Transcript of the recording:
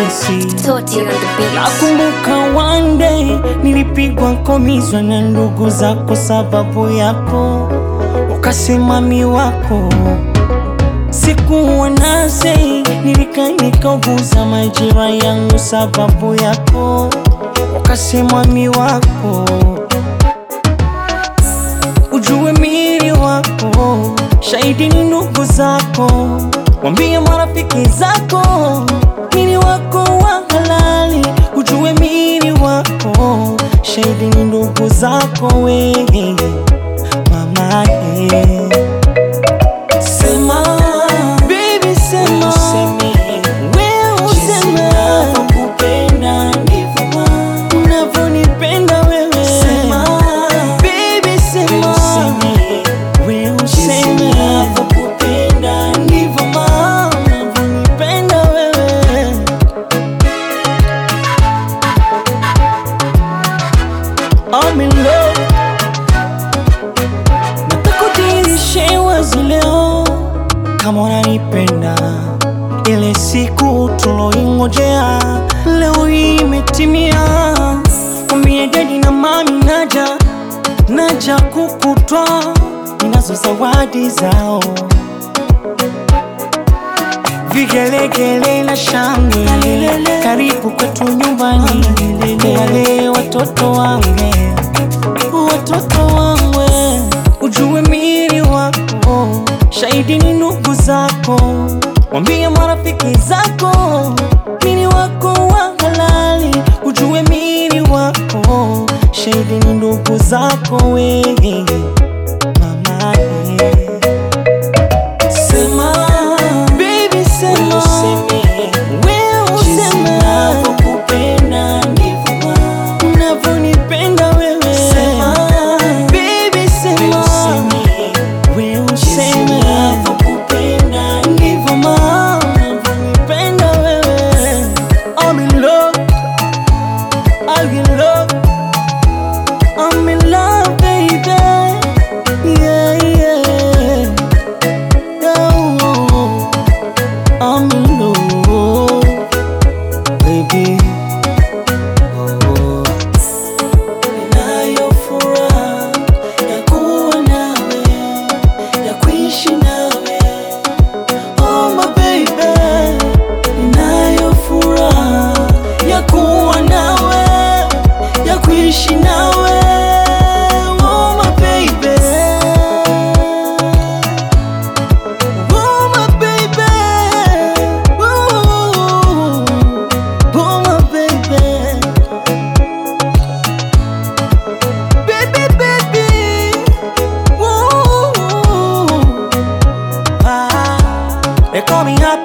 Messi. Toti on the beat. Nakumbuka one day nilipigwa komizwa na ndugu zako sababu yako, ukasema mi wako sikuwa nase, nilika nikauguza majira yangu sababu yako, ukasema mi wako ujue mili wako, shahidi ni ndugu zako, wambie marafiki zako, mili wako wa halali, ujue mili wako, shahidi ni ndugu zako, we mama eh. Sema baby, sema wewe useme nakupenda ndivyo unavyonipenda wewe. Sema baby, sema wewe useme nakupenda ndivyo mama unavyonipenda wewe. I'm in love Nataka udirishe wazi leo kama unanipenda, ile siku tuloingojea leo hii imetimia. Mwambie dadi na mami naja, naja kukutwa, ninazo zawadi zao, vigelegele na shangwe, karibu kwetu nyumbani, wale watoto wange watoto wangu, ujue mili wako, shahidi ni ndugu zako, wambie marafiki zako, mili wako wa halali, ujue mili wako, shahidi ni ndugu zako, we mama eh. Sema baby, sema wewe useme nakupenda ndivyo unavyonipenda wewe. Sema baby, sema wewe useme nakupenda ndivyo mama unavyonipenda wewe. I'm in love, I'm in love, I'm in love baby, yeah yeah. Oh, I'm in love, baby. Oh, ninayo furaha ya kuwa nawe, ya kuishi nawe. Oh, my baby. Ninayo furaha ya kuwa nawe, ya kuishi nawe. Oh, my baby. Oh my baby, oh, oh my baby, baby baby, oh, ah, they call me happy.